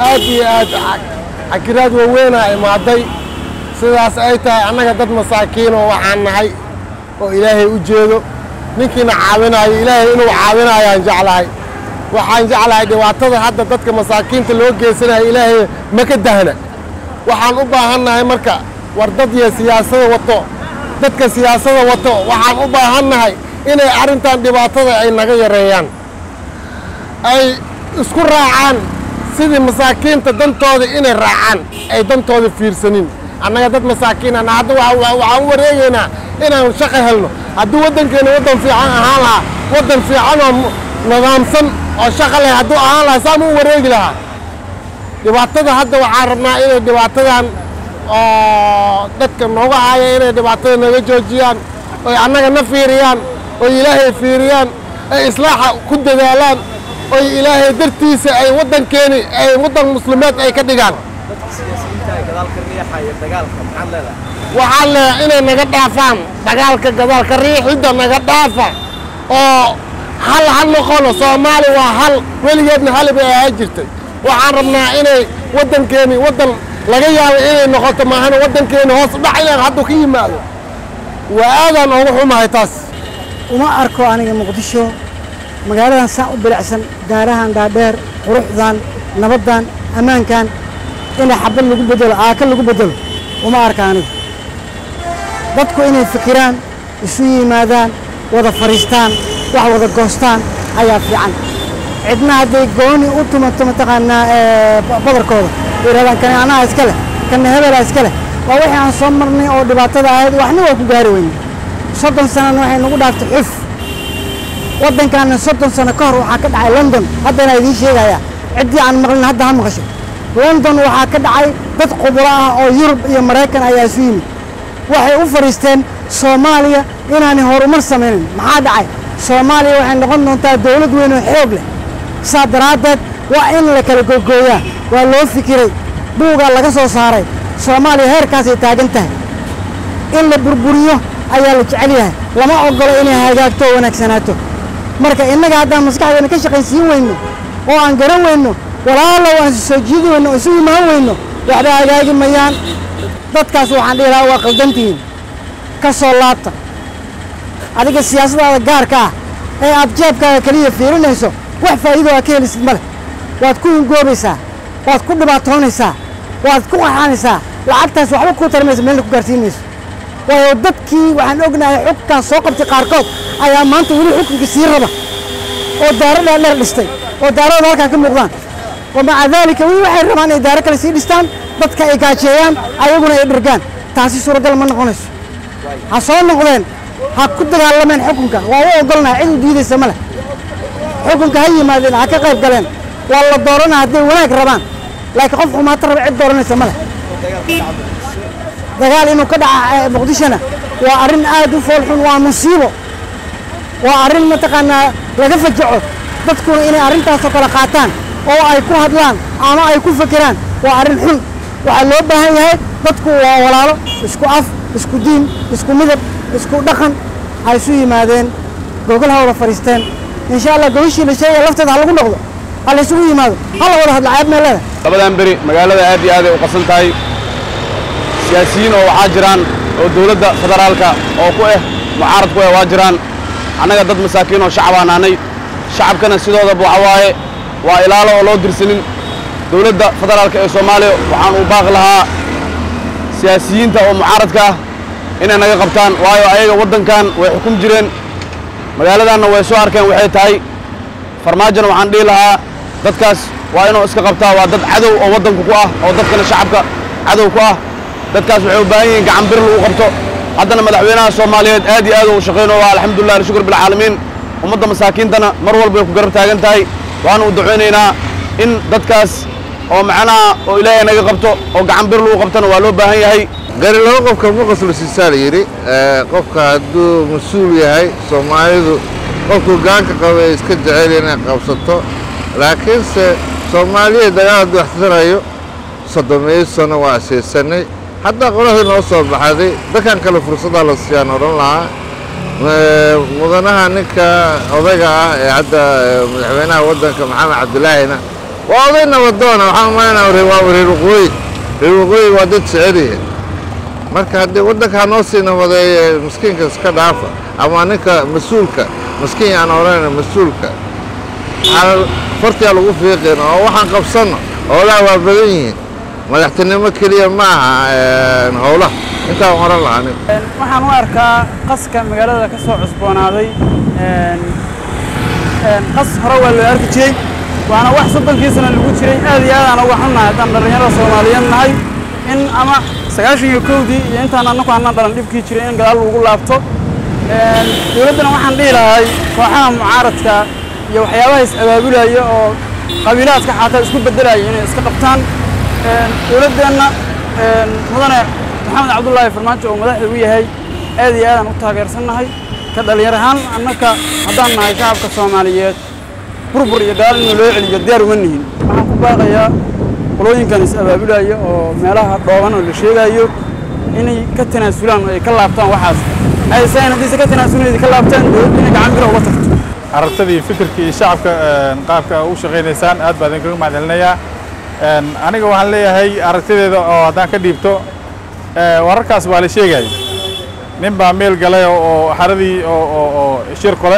aad iyo aad cakiraad waaweynaa imaaday sidaas ay tahay annaga dad masaakiin oo waxaan nahay oo ilaahay u jeedo ninkiina caawinaayo ilaahay inuu caawinaayaan jeclahay waxaan jeclahay dhibaatada hadda dadka masaakiinta loo geysanayo ilaahay ma ka dahna waxaan u baahannahay marka war dad iyo siyaasada wato dadka siyaasada wato waxaan u baahannahay inay arrintan dhibaatada ay naga yareeyaan ay isku raacaan sidii masaakiinta dantooda inay raacaan ay dantooda fiirsanin annaga dad masaakiinana hadda waxaan u wareegaynaa inaan shaqo helno hadduu waddankeena waddan fiican ahaan lahaa waddan fiican oo nidaamsan oo shaqo leh hadduu ahaan lahaa saan u wareegi lahaa dhibaatada hadda waxaan rabnaa inay dhibaatadan oo dadka nooga haya inay dhibaatada naga joojiyaan oy annaga na fiiriyaan oy ilaahay fiiriyaan ay islaaxa ku dadaalaan oy ilaahay dartiisa ay waddankeeni ay waddan muslimeed ay ka dhigaan waxaan leeyahay inay naga dhaafaan dagaalka gadaalka riixidda naga dhaafa oo hal ha noqono soomaali waa hal weligeedna hali bay ahaan jirtay waxaan rabnaa inay waddankeeni waddan laga yaabo inay noqoto maahana waddankeeni hoos udhac inaan hadduu ka yimaado waa aadaan ugu xumahay taas uma arko aniga muqdisho magaaladan saan u bilicsan daarahan dhaadheer quruxdan nabaddan ammaankan inay xabad lagu bedelo aaka lagu bedelo uma arka anigu dadku inay fikiraan isu yimaadaan wada fadhiistaan wax wada goostaan ayaa fiican cidna hadday gooni u tumato mataqaanaa badarkooda yidhahdaan kani anaha iska leh kana hebela iska leh waa wixii aan soo marnay oo dhibaatada ahayd waxna waa ku gaari weyne soddon sanana waxay nagu dhaaftay xuf waddankaana soddon sano ka hor waxaa ka dhacay london haddana idiin sheegayaa ciddii aan maqlin hadda ha maqasho london waxaa ka dhacay dad khuburo ah oo yurub iyo maraykan ayaa isu yimid waxay u fadhiisteen soomaaliya inaanay horumar samaynin maxaa dhacay soomaaliya waxay noqon doontaa dowlad weyn oo xoog leh saa daraaddeed waa in la kala googooyaa waa loo fikiray buugaa laga soo saaray soomaaliya heerkaasay taagan tahay in la burburiyo ayaa la jecel yahay lama ogolo inay hagaagto oo wanaagsanaato marka innaga haddaan maskaxdeena ka shaqaysiin weyno oo aan garan weyno walaalow aan soo jiidi weyno oo isu imaan weyno waxba hagaagi mayaan dadkaas waxaan dhihi lahaa waa qaldantihiin ka soo laabta adiga siyaasadaada gaarka ah ee aad jeebkaaga keliya fiirinayso wax faa'iido aa ka helisid ma leh waad ku hingoobaysaa waad ku dhibaatoonaysaa waad ku qaxaanaysaa lacagtaas waxba kuu tarimaysa meelna ku gaarsiinayso waayo dadkii waxaan ognahay xukunkan soo qabtay qaarkood ayaa maanta weli xukunkii sii raba oo daaro dheerdheer dhistay oo daaradooda halkaa ka muuqdaan wa maca daalika weli waxay rabaan inay daaro kale sii dhistaan dadka ay gaajeeyaan ayaguna ay dhirgaan taasi suuragal ma noqonayso ha soo noqdeen ha ku dagaalameen xukunka waa u ogolnaha cid u diidaysa ma leh xukunka ha yimaadeen ha ka qayb galeen waa la dooranaa hadday wanaag rabaan laakiin qof xumaata raba cid dooranaysa ma leh dagaal inuu ka dhaca muqdishona waa arrin aad u foolxun waa musiibo waa arrin mataqaanaa laga fajaco dadkuna inay arrintaasoo kale qaataan oo ay ku hadlaan ama ay ku fekeraan waa arrin xun waxaa loo baahan yahay dadku waa walaalo isku af isku diin isku midab isku dhaqan ha isu yimaadeen gogol ha wada fadhiisteen insha allah gogashii la sheegaya lafteeda ha lagu noqdo ha la isugu yimaado ha la wada hadla ceeb meelada labadan beri magaalada aad iyo aad ay u qasan tahay siyaasiyiin oo waxaa jiraan oo dowladda federaalka oo ku ah mucaarad ku ah waa jiraan annaga dad masaakiin oo shacabaan nahnay shacabkana sidoodaba waxa waaye waa ilaalo oo loo dirsanin dowladda federaalka ee soomaaliya waxaan uu baaqi lahaa siyaasiyiinta oo mucaaradka ah inay naga qabtaan waayo ayaga waddankan way xukum jireen magaaladanna way soo arkeen waxay tahay farmaajona waxaan dhihi lahaa dadkaas waa inuu iska qabtaa waa dad cadow oo waddanku ku ah oo dadkana shacabka cadow ku ah dadkaas waxay u baahan yihiin gacan bir lagu qabto haddana madaxweynaha soomaaliyeed aad iyo aad uu shaqayno waa alxamdulilah alshukur bilcaalamiin ummadda masaakiintana mar walba way ku garab taagan tahay waana u ducaynaynaa in dadkaas oo macnaha oo ilaahay naga qabto oo gacan bir lagu qabtona waa loo baahan yahay gari laba qofka ma qoslaysiisaa la yidhi qofka hadduu mas-uul yahay soomaalidu qofkuu gaanka qaba ee iska jecel inay qabsato laakiinse soomaaliya dagaal hadduu waxsanayo soddomeeyo sano waa asiisanay haddaa qoladii noo soo baxday dadkan kale fursaddaa la siiyaan odhan lahaa mudanaha ninka odayga ah ee hadda madaxweynaha waddanka maxamed cabdilaahina waa oday nabadoona waxaan umalaynaa reer waa reer waqooyi reer waqooyi waa dad jeceliya marka haddii waddankaa noo sii nabadeeye miskiinka iska dhaafa ama ninka mas-uulka miskiin aan odhanayna mas-uulka waxaa fartiyaa lagu fiiqin oo waxaan qabsanno howlaha waa badan yihiin madaxtinimo keliya ma aha howlaha intaan oran lahaa aniga waxaan u arkaa qaska magaalada ka soo cusboonaaday qas hore waa loo arki jiray waana wax soddonkiisana lagu jiray aad iyo aadaan uga xunnahay haddaan dhallinyarada soomaaliyeed nahay in ama sagaashan iyo kowdii iyo intaan annagu aanan dhalan dhibkii jiray in gadaal lagu laabto dowladdana waxaan dhihi lahay kooxaha mucaaradka iyo waxyaabaha is-abaabulaya oo qabiilaadka xataa isku beddelaya inay iska qabtaan dowladdeenna mudane maxamed cabdullaahi farmaajo oo madaxda u yahay aad iyo aadaan u taageersannahay ka dhallinyar ahaan annaka haddaan nahay shacabka soomaaliyeed burbur iyo gadaal inuu loo celiyo diyaar uma nihin waxaan ku baaqayaa qolooyinkan is-abaabulaya oo meelaha dhooban oo la sheegayo inay ka tanaasulaan oo ay ka laabtaan waxaas aysan haddiise ka tanaasulin ka laabtaan dowladda inay gacan bira uga tagto aragtadii fikirkii iyo shacabka qaabka u shaqaynaysaan aad baa idinkaga mahadcelinayaa aniga waxaan leeyahay aragtideeda oo haddaan ka dhiibto wararkaas waa la sheegay nin baa meel galay oo xaradii oo shir kole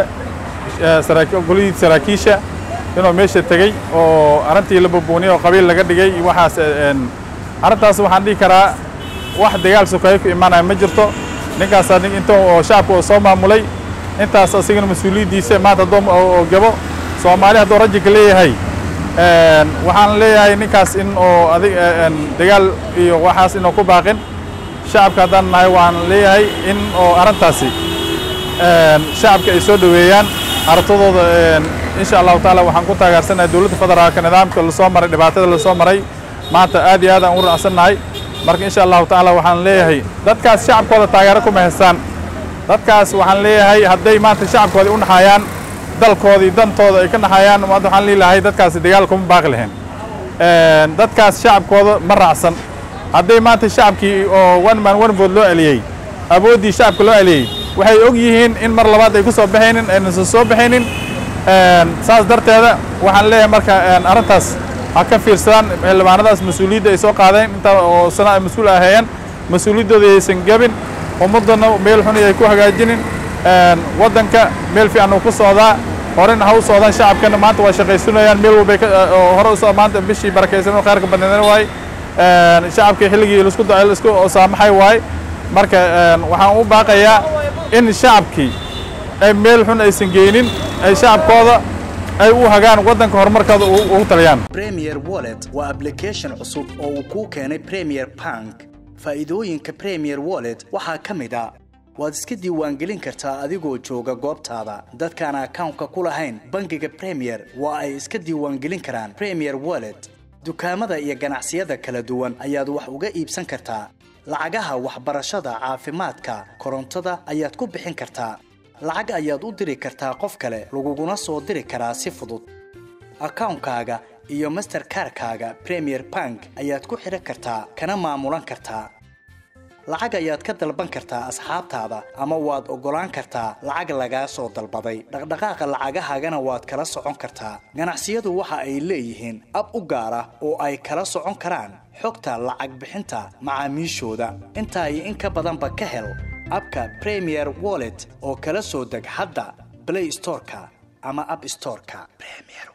golihii saraakiisha inuu meesha tegey oo arrintii la bubuuniyay oo qabiil laga dhigay waxaas arrintaas waxaan dhihi karaa wax dagaal sokeeye ku imaanaya ma jirto ninkaas inta oo shacabka oo soo maamulay intaas asigana mas-uuliyaddiisa maanta haddoo oo gabo soomaali hadduu rajinka leeyahay waxaan leeyahay ninkaas in oo adig dagaal iyo waxaas inuu ku baaqin shacabka haddaan nahay waan leeyahay in oo arrintaasi shacabka ay soo dhoweeyaan aragtadooda insha allahu taala waxaan ku taageersanahay dowladda federaalka nidaamka lasoo maray dhibaatada lasoo maray maanta aad iyo aad aan u raacsannahay marka insha allahu tacaala waxaan leeyahay dadkaas shacabkooda taageero kuma haystaan dadkaas waxaan leeyahay hadday maanta shacabkooda u naxayaan dalkoodii dantooda ay ka naxayaan maanta waxaan leelahay dadkaasi dagaal kuma baaqi lahayn dadkaas shacabkooda ma raacsan hadday maanta shacabkii oo one man one vote loo celiyey awooddii shacabka loo celiyey waxay og yihiin in mar labaad ay ku soo baxaynin aynan soo baxaynin saas darteeda waxaan leeyahay marka arrintaas ha ka fiirsadaan xildhibaanadaas mas-uuliyadda ay soo qaadeen inta oo sana ay mas-uul ahaayeen mas-uuliyaddooda aysan gebin ummaddana meel xun ay ku hagaajinin waddanka meel fiican uu ku socdaa horena ha u socdaan shacabkana maanta waa shaqaysanayaan meel walbay hore usoo maanta bishii barakaysan oo khayrka badneedana waaye shacabkii xilligii laisku laisku saamaxay waaye marka waxaan u baaqayaa in shacabkii ay meel xun aysan geynin ay shacabkooda ay u hagaan waddanka horumarkooda ugu taliyaan premier wallet waa application cusub oo uu kuu keenay premier bank faa'iidooyinka premier wallet waxaa ka mid a waad iska diiwaangelin kartaa adigoo jooga goobtaada dadkaan akawnka ku lahayn bangiga premier waa ay iska diiwaangelin karaan premier wallet dukaamada iyo ganacsiyada kala duwan ayaad wax uga iibsan kartaa lacagaha waxbarashada caafimaadka korontada ayaad ku bixin kartaa lacag ayaad u diri kartaa qof kale laguguna soo diri karaa si fudud akawnkaaga iyo masterkarkaaga premier bank ayaad ku xidhan kartaa kana maamulan kartaa lacag ayaad ka dalban kartaa asxaabtaada ama waad oggolaan kartaa lacag lagaa soo dalbaday dhaqdhaqaaqa lacagahaagana waad kala socon kartaa ganacsiyadu waxa ay leeyihiin ab u gaar ah oo ay kala socon karaan xogta lacag bixinta macaamiishooda intaa iyo in ka badanba ka hel abka premier wallet oo kala soo deg hadda blay storeka ama ab storeka